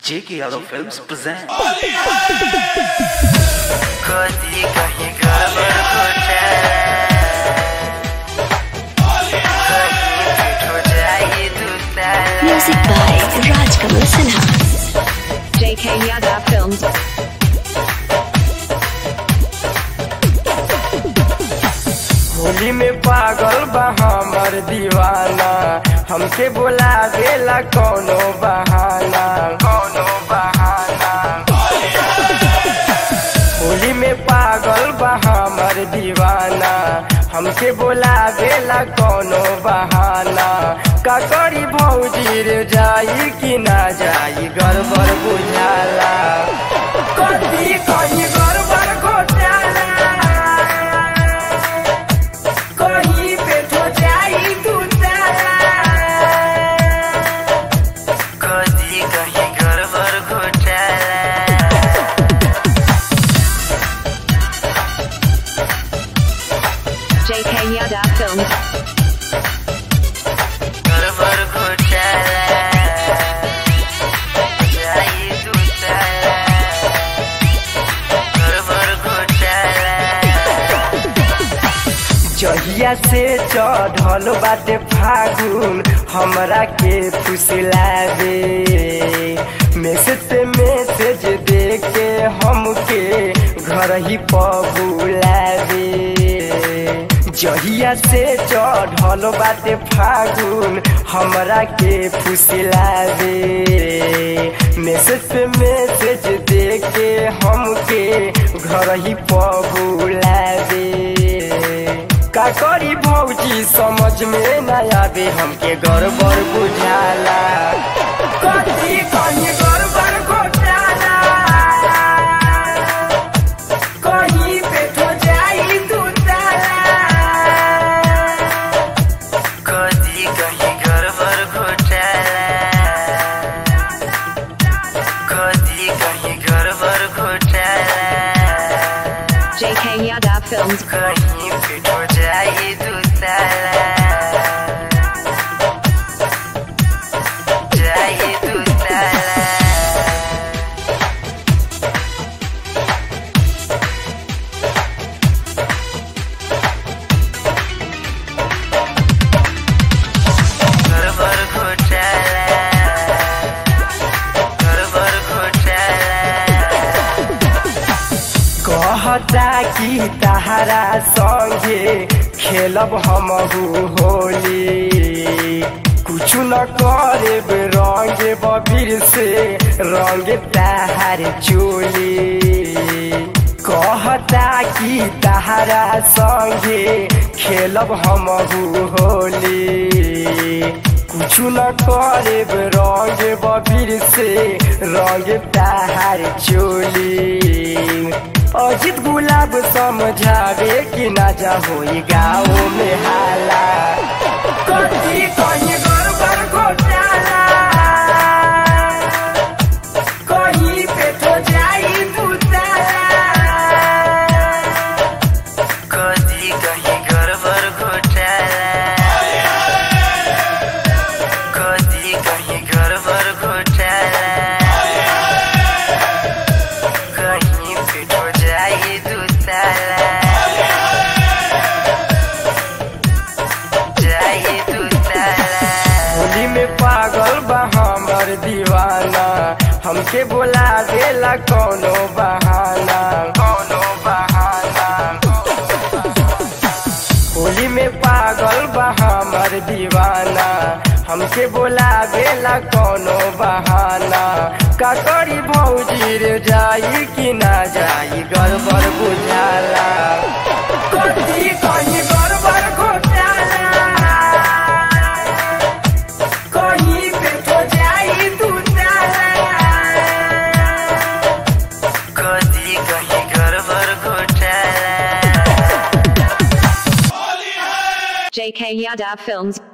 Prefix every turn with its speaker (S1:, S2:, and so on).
S1: J.K. Yadav Films present.
S2: कदी कहीं गड़बड़ हो जाए कहीं हो जाए दूसरा
S3: Music by Rajkamal Sinha.
S4: JK Yadav Films.
S2: Holi में पागल बा हमर दीवाना हमके बोला देला कौनो बहाना कौनो बहाना होली में पागल बा हमर दीवाना हमके बोला देला कौनो बहाना का करी भौजी रे जाई कि ना जाई गड़बड़ बुझाला कथी कहीं गड़बड़ घोटाला कहीं पे तो जाई तू कदी कहीं गड़बड़ घोटाला
S4: JK Yadav Films.
S2: गड़बड़ घोटाला जाई दूसरा गड़बड़ घोटाला जहिया से चढ़ल बाटे फागुन हमरा के फुसलावे मैसेज पे मैसेज दे के हमके घर ही पबुलावे जहिया से चढ़ल बाटे फागुन हमरा के फुसलावे मैसेज पे मैसेज दे के हमके घर ही पबुलावे का करी भौजी समझ में न आवे हमके गड़बड़ बुझाला कथी कहीं गड़बड़ घोटाला कहीं पे तो जाई तू कथी कहीं गड़बड़ घोटाला कथी कहीं गड़बड़ घोटाला
S4: JK Yadav Films.
S2: कहीं पे हो जाए दूसरा जाए दूसरा गड़बड़ घोटाला गड़बड़ घोटाला कहता कि तहरा संगे खेलब हमहू होली कुछ न करे रंग बबीर से रंग तहार चोली कहता कि तहरा संगे खेलब हमहू होली कुछ न करे रंग बबीर से रंग तहार चोली अजित गुलाब समझावे कि ना जा होई गाँव में हाला कथी कहीं गड़बड़ घोटाला कहीं पे तो जाई दूसरा कथी कहीं गड़बड़ घोटाला कथी कहीं गड़बड़ घोटाला कहीं पे हो जाए दूसरा जाए दूसरा होली में पागल बा हमर दीवाना हमके बोला देला कौनो बहाना कौनो बहाना होली में पागल बा हमर दीवाना हमके बोला देला कौनो बहाना का करी भौजी रे जाई कि ना जाई गड़बड़ बुझाला कथी कहीं गड़बड़ घोटाला कहीं पे तो जाई दूसरा कथी कहीं गड़बड़ घोटाला
S4: JK Yadav Films.